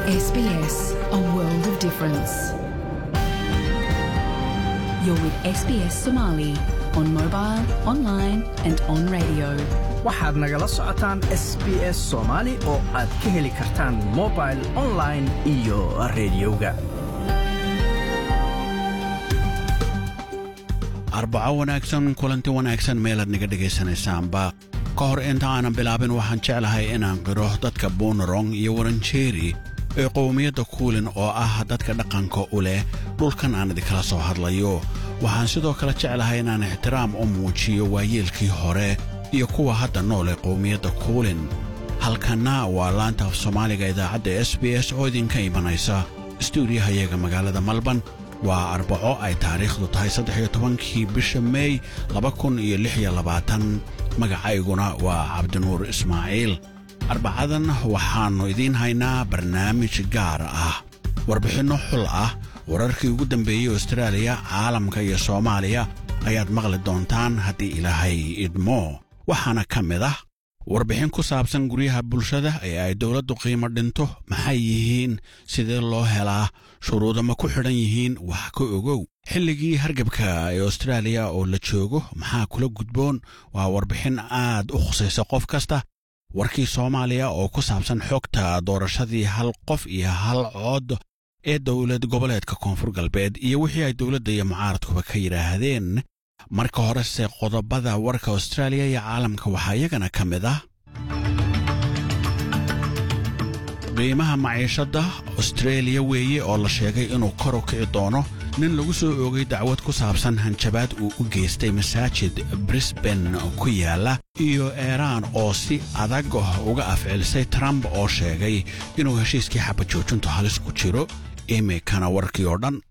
SBS, a world of difference. You're with SBS Somali on mobile, online, and on radio. waxaad nagala socotaan s b s soomaali oo aad ka heli kartaan mobil online iyo rediyoga arbaco wanaagsan kulanti wanaagsan meelaad naga dhegaysanaysaanba ka hor inta aanan bilaabin waxaan jeclahay inaan qiro dadka buunarong iyo waranjeeri ee qowmiyadda kuulin oo ah dadka dhaqanka u leh dhulkan aan idinkala soo hadlayo waxaan sidoo kale jeclahay inaan ixtiraam u muujiyo waayeelkii hore iyo kuwa hadda nool ee qowmiyadda kuulin halkanna waa laanta af soomaaliga idaacadda s b s oo idinka imanaysa stuudiyahayaga magaalada malban waa arbaco ay taariikhdu tahay saddex iyo tobankii bisha meey laba kun iyo lix iyo labaatan magacayguna waa cabdinuur ismaaciil arbacadan waxaannu idiin haynaa barnaamij gaar ah warbixinno xul ah wararkii ugu dambeeyey austraaliya caalamka iyo soomaaliya ayaad maqli doontaan haddii ilaahay idmo waxaana ka mid ah warbixin ku saabsan guryaha bulshada ee ay dowladdu qiimo dhinto maxay yihiin sidee loo helaa shuruuda ma ku xidhan yihiin wax ka ogow xilligii hargabka ee austraaliya oo la joogo maxaa kula gudboon waa warbixin aad u khusaysa qof kasta warkii soomaaliya oo ku saabsan xogta doorashadii hal qof iyo hal cood ee dowlad goboleedka koonfur galbeed iyo wixii ay dowladda iyo mucaaradkuba ka yidhaahdeen marka horese qodobada warka austraaliya iyo caalamka waxaa iyagana ka mid ah qiimaha maciishadda austreeliya weeye oo la sheegay inuu kor u kici doono nin lagu soo oogay dacwad ku saabsan hanjabaad uu u geystay masaajid brisban ku yaala iyo eeraan oo si adag uga afcilisay trump oo sheegay inuu heshiiskii xabajoojintu halis ku jiro imikana warkii oo dhan